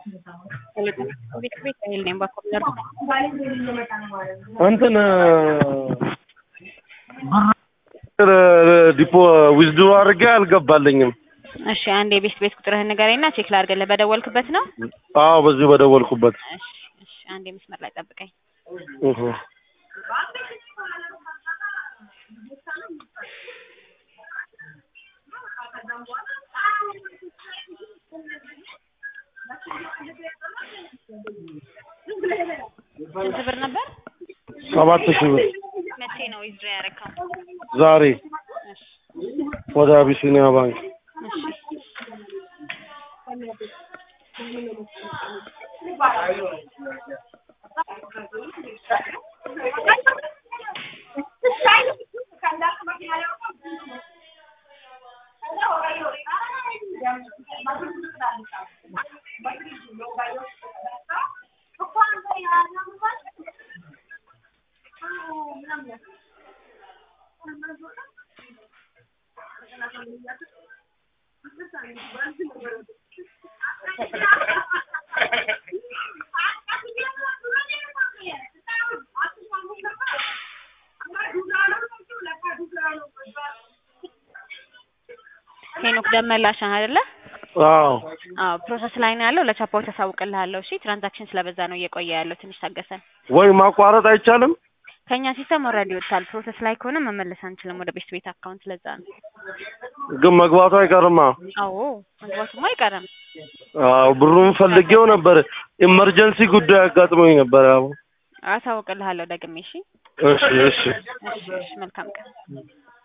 ቤት ቤት አይል ነኝ በኮምፒውተር እንትን ብር ዲፖ ዊዝድሮ አድርጌ አልገባልኝም። እሺ አንድ የቤት ቤት ቁጥርህን ንገረኝና ቼክ ላድርግልህ። በደወልክበት ነው? አዎ በዚሁ በደወልኩበት። እሺ እሺ አንድ መስመር ላይ ጠብቀኝ። እህ ስንት ብር ነበር? ሰባት ሺህ ብር መቼ ነው ዊዝድሮ ያደረከው? ዛሬ እሺ ወደ አቢሲኒያ ባንክ እሺ ሄኖክ ደመላሽ ነህ አይደለ? አዎ አዎ ፕሮሰስ ላይ ነው ያለው። ለቻፓዎች አሳውቅልሃለሁ። እሺ ትራንዛክሽን ስለበዛ ነው እየቆየ ያለው። ትንሽ ታገሰን። ወይ ማቋረጥ አይቻልም? ከኛ ሲስተም ኦልሬዲ ወጥቷል። ፕሮሰስ ላይ ከሆነ መመለስ አንችልም ወደ ቤት ቤት አካውንት። ለዛ ነው። ግን መግባቱ አይቀርማ። አዎ መግባቱማ አይቀርም። አዎ ብሩን ፈልጌው ነበር። ኢመርጀንሲ ጉዳይ አጋጥሞኝ ነበር። አዎ አሳውቅልሃለሁ ደግሜ። እሺ እሺ እሺ እሺ እሺ መልካም ቀን